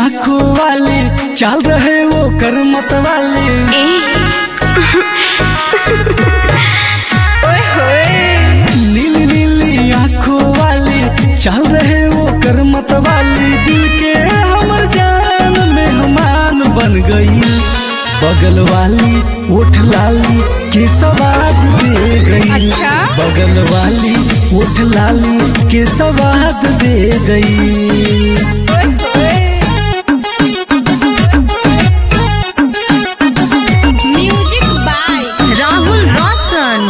आंखों वाले चाल रहे वो कर मत वाले ओए होए नीली नीली आंखों वाले चाल रहे वो कर मत वाली दिल के हमर जान मेहमान बन गई बगल वाली ओठ लाली के सवाद दे गई अच्छा? बगल वाली ओठ लाली के सवाद दे गई ओए होए म्यूजिक बाय राहुल रोशन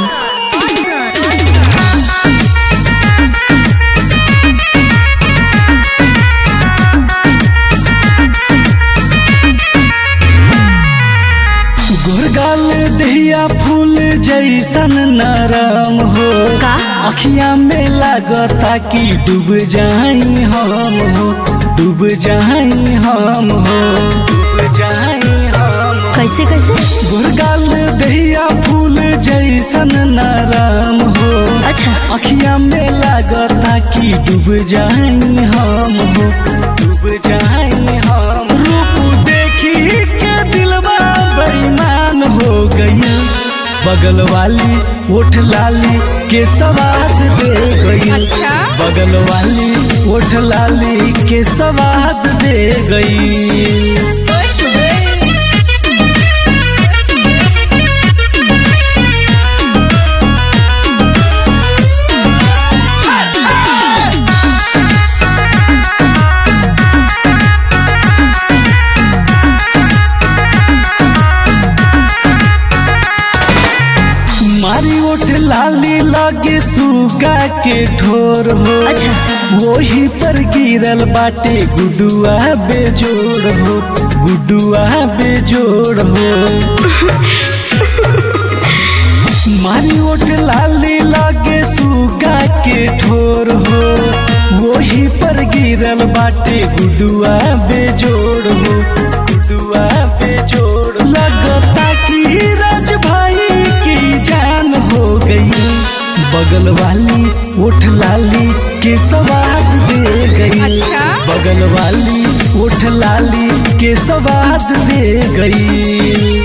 गोरगाल दहिया फूल जैसन नरम हो का? अखिया में लागता कि डूब जाई हम हो डूब जाई हम हो डूब जाई हम हो। कैसे कैसे गोरगाल दहिया फूल जैसन नरम हो अच्छा अखिया में लागता कि डूब जाई हम हो डूब जाई हम रूप देखी के दिलवा बेईमान हो गई बगल वाली ओठ लाली के सवाद दे गई अच्छा? बगल वाली ओठ लाली के सवाद दे गई ओए होए मारी ओठ लाली लागे सुगा के ठोर हो अच्छा, अच्छा। वही पर गिरल बाटे गुडुआ बेजोड़ हो गुडुआ बेजोड़ हो मारी ओठ लाली लागे सुगा के ठोर हो वही पर गिरल बाटे गुडुआ बेजोड़ हो गुडुआ बेजोड़ लगता कि राज भाई की जान हो गई बगल वाली ओठ लाली के सवाद दे गई अच्छा? बगल वाली ओठ लाली के सवाद दे गई